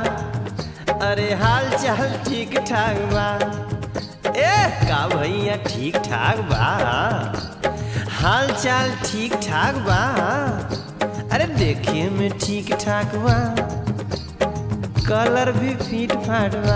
अरे हाल चाल ठीक ठाक बा ए का भैया ठीक ठाक बा हाल चाल ठीक ठाक बा अरे देखे में ठीक ठाक बा कलर भी फिट फाट बा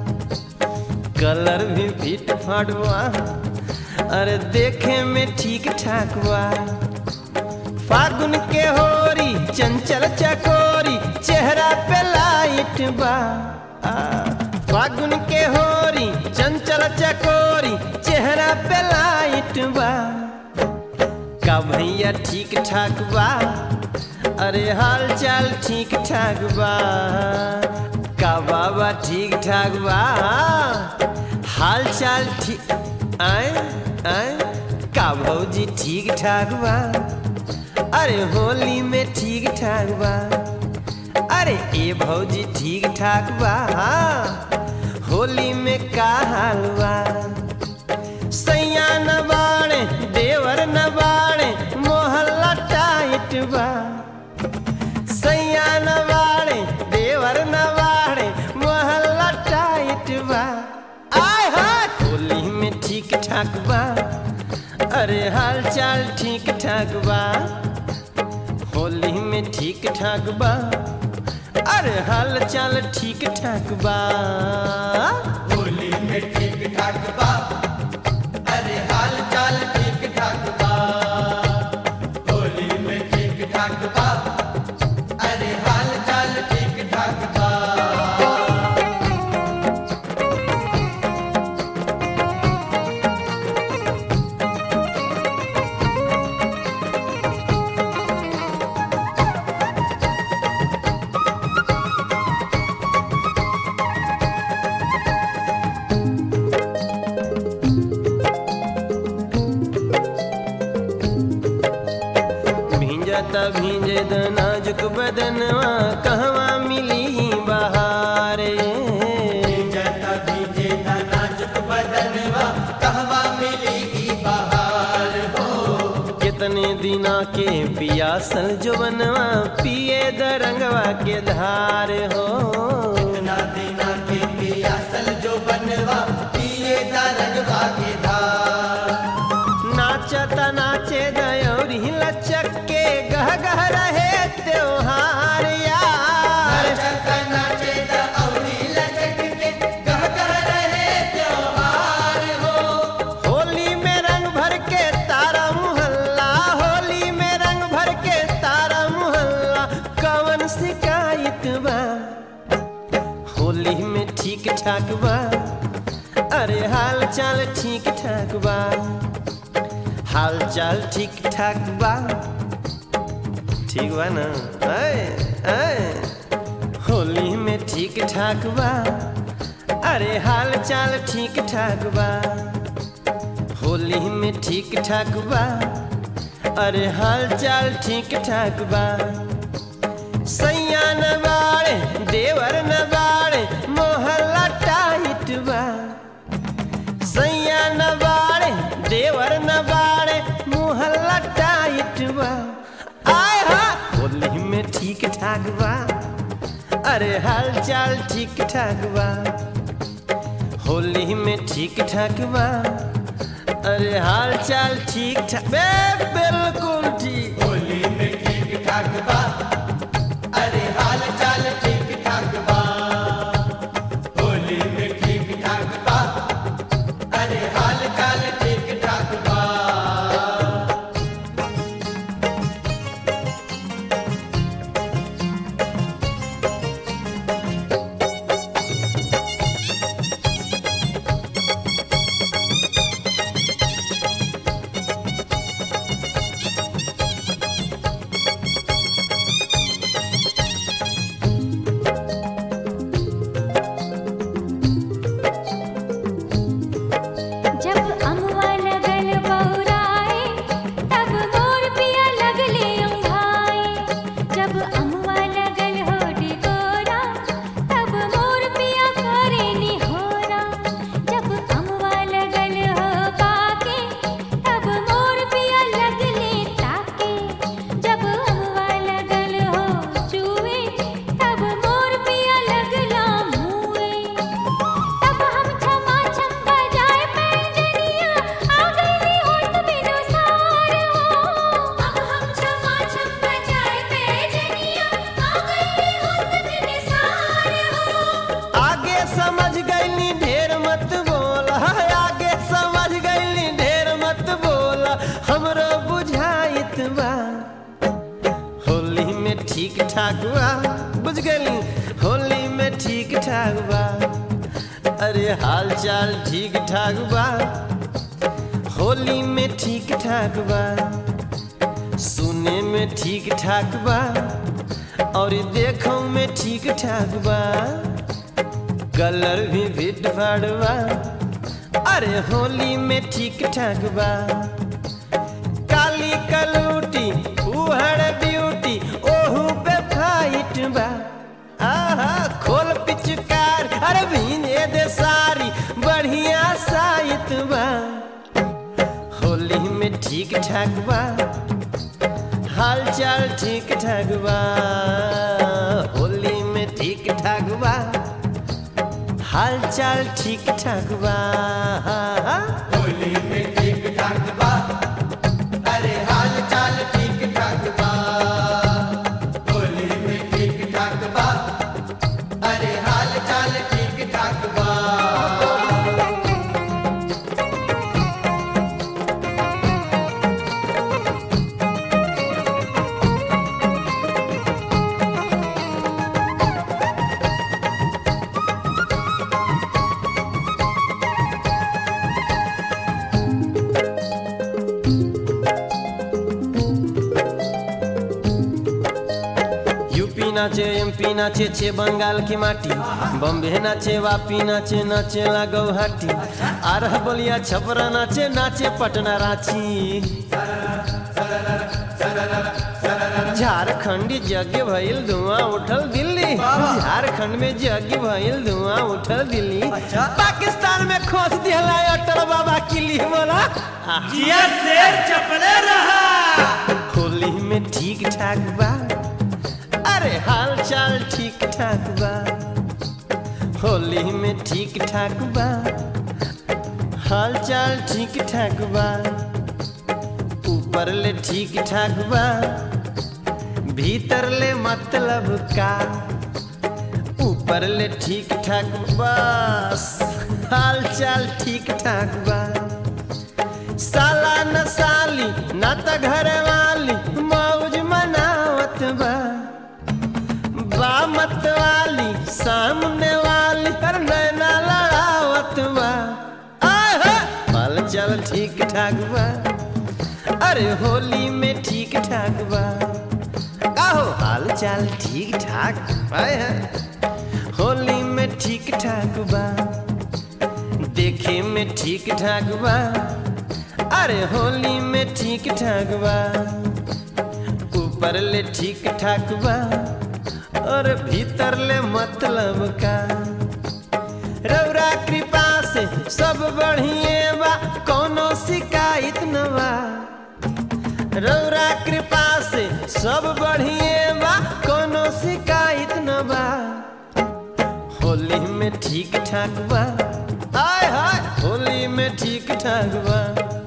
कलर भी फिट फाट बा अरे देखे में ठीक ठाक बा फागुन के होरी चंचल चकोरी चेहरा पे लाइट बा आ, फागुन के होरी चंचल चकोरी चेहरा पे लाइट बा का भैया ठीक ठाक बा अरे हाल चाल ठीक ठाक बा का बाबा ठीक ठाक बा हाल चाल ठीक आए आए का भौजी ठीक ठाक बा अरे होली में ठीक ठाक बा अरे ए भौजी ठीक ठाक बा होली में का हाल बा सैया न बाड़े देवर न बाड़े मोहल्ला टाइट बा सैया न बाड़े देवर न बाड़े मोहल्ला टाइट बा आय हाय होली में ठीक ठाक बा अरे हाल चाल ठीक ठाक बा होली में ठीक ठाक बा अरे हाल चाल ठीक ठाक बा होली में ठीक ठाक बा अरे हाल चाल ठीक ठाक बा होली में ठीक ठाक बा अरे हाल चाल ठीक ठाक बा भींजता भींजे द नाजुक बदनवा कहवा मिली बहारे जता भीजे ना नाजुक बदनवा कहवा मिलेगी बहार हो कितने दिना के पियासल जो बनवा पिए द रंगवा के धार हो ना देना के पियासल जो बनवा पिए दा रंगवा के धार नाचता नाचे दयोरी लचक के गह गह रहे त्योहार यार नाचता नाचे दा औरी लचक के गह गह रहे त्योहार हो होली में रंग भर के तारा मुहल्ला होली में रंग भर के तारा मुहल्ला कवन शिकायत बा होली में ठीक ठाक बा अरे हाल चाल ठीक ठाक बा हाल चाल ठीक ठाक बा ठीक बा ना आए, आए। होली में ठीक ठाक बा अरे हाल चाल ठीक ठाक बा होली में ठीक ठाक बा अरे हाल चाल ठीक ठाक बा सैया न बाड़े देवर न बाड़े मोहल्ला टाइट बा सैया न बाड़े देवर न बाड़े मोहल्ला टाइट बा आय हा होली में ठीक ठाक बा अरे हाल चाल ठीक ठाक बा होली में ठीक ठाक बा अरे हाल चाल ठीक ठाक बे बिल्कुल ठीक होली में ठीक ठाक बा अरे हाल चाल ठीक ठाक बा होली में ठीक ठाक बा अरे हाल चाल ठीक ठाक बा ठाक बा बुझ गई होली में ठीक ठाक बा अरे हाल चाल ठीक ठाक बा होली में ठीक ठाक बा सुने में ठीक ठाक बा और देखो में ठीक ठाक बा कलर भी फिट फाड़ बा अरे होली में ठीक ठाक बा काली कलूटी उहड़ ब्यूटी ओहू पे फाइट बा आहा खोल पिचकार अरे भीने दे सारी बढ़िया साइत बा होली में ठीक ठाक बा हाल चाल ठीक ठाक बा होली में ठीक ठाक बा हाल चाल ठीक ठाक बा होली में ठीक ठाक बा अरे हाल चाल ठीक ठाक बा होली में ठीक ठाक बा अरे हाल चाल ठीक ठाक बा यूपी नाचे एमपी नाचे छे बंगाल की माटी बम्बे नाचे वापी नाचे नाचे ला गौहाटी आरह बलिया छपरा नाचे नाचे पटना रांची झारखंडी यज्ञ भइल धुआं उठल दिल्ली झारखंड में यज्ञ भइल धुआं उठल दिल्ली पाकिस्तान में खोस दिहला अटल बाबा किली बोला जिया शेर चपले रहा होली में ठीक ठाक बा अरे हाल चाल ठीक ठाक बा होली में ठीक ठाक बा हाल चाल ठीक ठाक बा ऊपर ले ठीक ठाक बा भीतर ले मतलब का ऊपर ले ठीक ठाक बस हाल चाल ठीक ठाक बा साला न साली न त घर वाली मौज मनावत बा बा मत वाली सामने वाली हर नैना लड़ावत बा आहा, हाल चाल ठीक ठाक बा अरे होली में ठीक ठाक बा आहो हाल चाल ठीक ठाक आए हैं होली में ठीक ठाक बा देखे में ठीक ठाक बा अरे होली में ठीक ठाक बा ऊपर ले ठीक ठाक बा और भीतर ले मतलब का रौरा कृपा से सब बढ़िए बा कोनो शिकायत न बा रौरा कृपा से सब बढ़िए बा कोनो शिकायत न बा होली में ठीक ठाक बा हाय हाय होली में ठीक ठाक बा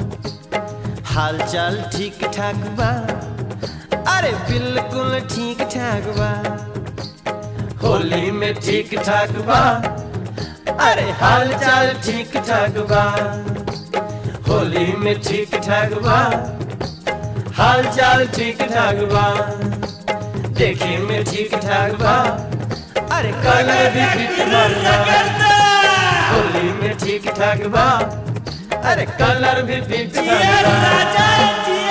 हाल चाल ठीक ठाक बा अरे बिल्कुल ठीक ठाक बा होली में ठीक ठाक बा अरे हाल चाल ठीक ठाक बा होली में ठीक ठाक बा हाल चाल ठीक ठाक बा देखे में ठीक ठाक बा अरे कलर भी ठीक ठाक बा होली में ठीक ठाक बा अरे कलर भी ठीक ठाक बा राजा जिया